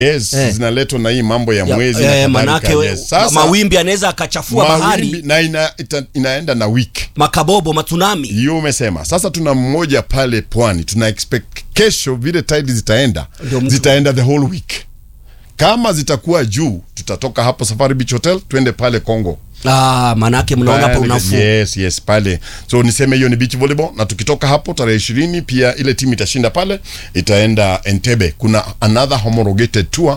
yes, Eh. zinaletwa na hii mambo ya Ya- mwezi eh, na kadhalika, manake yes. Sasa, mawimbi anaweza akachafua mawimbi bahari na ina, ita, inaenda na wiki makabobo matsunami hiyo umesema sasa tuna mmoja pale pwani tuna expect kesho vile tide zitaenda Ndio mtu- zitaenda the whole week kama zitakuwa juu tutatoka hapo safari beach hotel twende pale congo ah, manake mnaona hapa Pale- unafuu yes yes pale so niseme hiyo ni beach volleyball na tukitoka hapo tarehe ishirini pia ile timu itashinda pale itaenda entebe kuna another homologated tour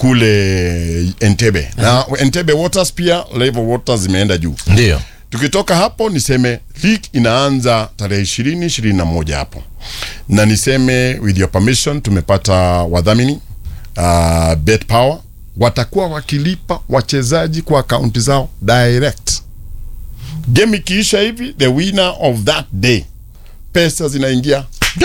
kule entebe na entebe waters pia level waters zimeenda juu ndio tukitoka hapo niseme league inaanza tarehe ishirini ishirini na moja hapo na niseme with your permission tumepata wadhamini uh, bet power watakuwa wakilipa wachezaji kwa akaunti zao direct game ikiisha hivi the winner of that day pesa zinaingia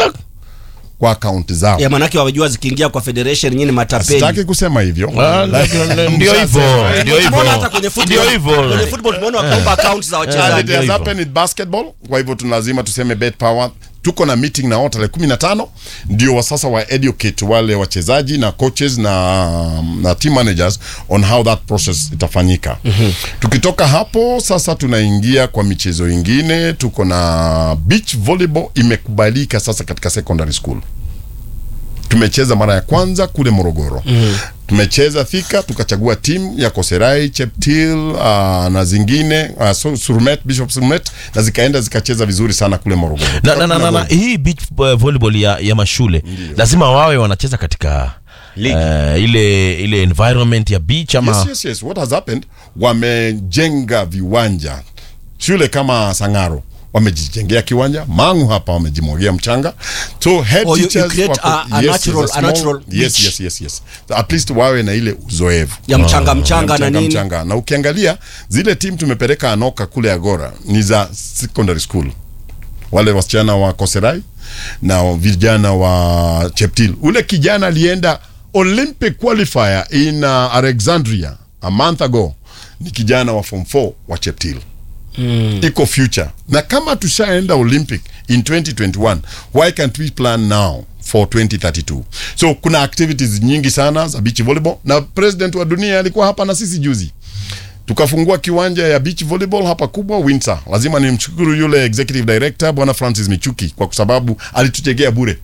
kwa akaunti zao ya manake wajua zikiingia kwa federation nyinyi matapeli sitaki kusema hivyo Ah, ndio hivyo ndio Tumeona hata hivyo kwenye football- ndio hivyo kwenye football tumeona wakiomba accounts za And it wachezaji has hivyo. happened in basketball kwa hivyo tuna lazima tuseme bet power tuko na meeting na wao tarehe kumi na tano ndio wa sasa wa educate wale wachezaji na coaches na, na team managers on how that process itafanyika tukitoka hapo sasa tunaingia kwa michezo ingine tuko na beach volleyball imekubalika sasa katika secondary school tumecheza mara ya kwanza kule Morogoro mm. tumecheza Thika tukachagua timu ya Koserai, Cheptil uh, na zingine uh, Su- Surumet, Bishop Surumet na zikaenda zikacheza vizuri sana kule Morogoro. na, na, na, na, na hii beach uh, volleyball ya, ya mashule lazima wawe wanacheza katika uh, ile ile environment ya beach ama Yes, yes, yes. What has happened? Wamejenga viwanja shule kama Sangaro wamejijengea kiwanja Mangu hapa wamejimwagia mchanga so head Oh, you- you teachers create wako- a- a yes, natural- yes, a natural yes, beach. yes, yes, yes. So at least wawe na ile uzoevu ya mchanga mchanga na mchanga, nini mchanga. na ukiangalia zile timu tumepeleka Anoka kule Agora ni za secondary school, wale wasichana wa Koserai na vijana wa Cheptil. Ule kijana alienda Olympic qualifier in uh, Alexandria a month ago, ni kijana wa form 4 wa Cheptil iko future na kama tushaenda olympic in 2021 why can't we plan now for 2032 so kuna activities nyingi sana za beach volleyball na president wa dunia alikuwa hapa na sisi juzi tukafungua kiwanja ya beach volleyball hapa kubwa Windsor. Lazima nimshukuru yule executive director bwana Francis Michuki kwa sababu alitujengea bure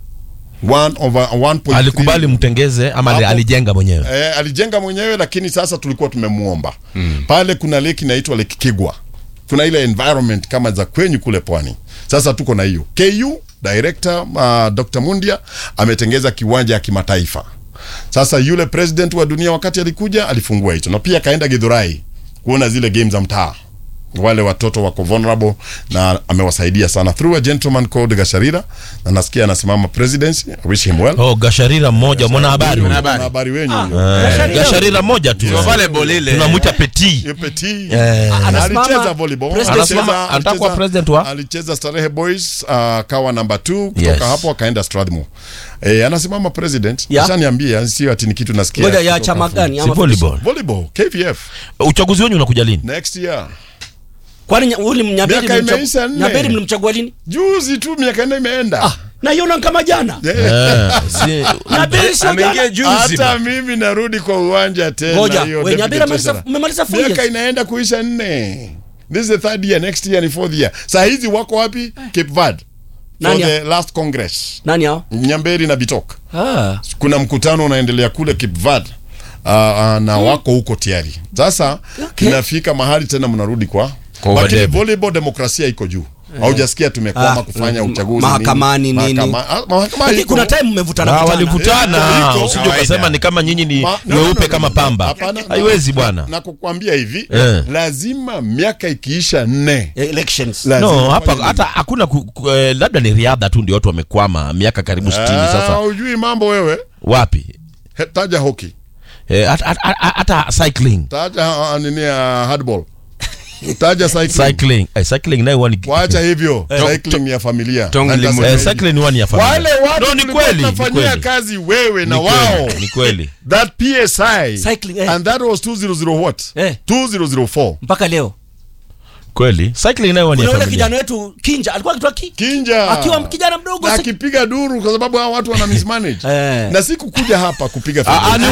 One over 1.3 alikubali mtengeze ama ali- Hapo- alijenga mwenyewe Eh, alijenga mwenyewe lakini sasa tulikuwa tumemuomba mm. pale kuna lake inaitwa lake Kigwa kuna ile environment kama za kwenyu kule pwani sasa tuko na hiyo KU director uh, Dr. Mundia ametengeza kiwanja ya kimataifa sasa yule president wa dunia wakati alikuja alifungua hicho na pia kaenda Githurai kuona zile game za mtaa wale watoto wako vulnerable na amewasaidia sana through a gentleman called Gasharira na nasikia anasimama presidency I wish him well oh gasharira mmoja mwana habari huyo. Mwana habari wenyu Eh, gasharira mmoja tu volleyball ile. tunamwita petit Yepeti. Eh. Anasimama alicheza volleyball president- Anasimama- Alicheza- anataka kuwa alicheza- president wa? alicheza Starehe Boys uh, kawa namba 2 kutoka Yes. hapo akaenda Strathmore eh, anasimama president Ya. ashaniambia sio ati ni kitu nasikia ngoja ya kutoka chama fu- gani si ama volleyball volleyball KVF uchaguzi wenyu unakuja lini next year kwani nya- uli mnyaberi Miaka mlimchagua- imeisha nne. nyaberi mlimchagua lini juzi tu miaka nne imeenda ah naiona kama jana Eh, Eh, si- nyaberi sio ameingia jana juzi hata mimi narudi kwa uwanja tena ngoja hiyo we deputy nyaberi amaliza- treasurer. mmemaliza four miaka years inaenda kuisha nne this is the third year next year ni fourth year saa hizi wako wapi Cape Verde for Nani the last congress nani hao Nyamberi na Bitok ah kuna mkutano unaendelea kule Cape Verde uh, uh, na wako huko tayari sasa Okay. inafika mahali tena mnarudi kwa Kwa lakini wadebe. volleyball demokrasia iko juu haujasikia tumekwama Ah, kufanya mm, uchaguzi mahakamani nini. Mahakama- ah, mahakama lakini iko. kuna time mmevutana Ah, vutana. walivutana Iko. usije ukasema ni kama nyinyi ni Ma- no, no, weupe no, kama no, pamba hapana, no. haiwezi bwana na kukwambia hivi Eh. lazima miaka ikiisha nne elections lazima no hapa ufanye hata hakuna ku, ku, eh, labda ni riadha tu ndio watu wamekwama miaka karibu 60 Ah, sasa hujui mambo wewe wapi He- taja hockey Eh, hata- hata hata cycling taja uh, nini uh, hardball taja cycling cycling eh, cycling nayo huwa ni wacha hivyo cycling ni ya familia Tong Na limu- nitasema eh, hivi. cycling huwa ni ya familia wale watu no, ni tulikuwa kweli ni tunafanyia kweli kazi wewe na Ni wao kweli, ni kweli that PSI Cycling, eh. and that was 200 what Eh. 2004 mpaka leo kweli cycling nayo ni kuna ya yule familia kijana wetu kinja alikuwa akitoa ki kinja akiwa kijana mdogo na si- akipiga duru kwa sababu hao watu wana mismanage Eh. na si kukuja hapa kupiga Ah, ah, filimbi.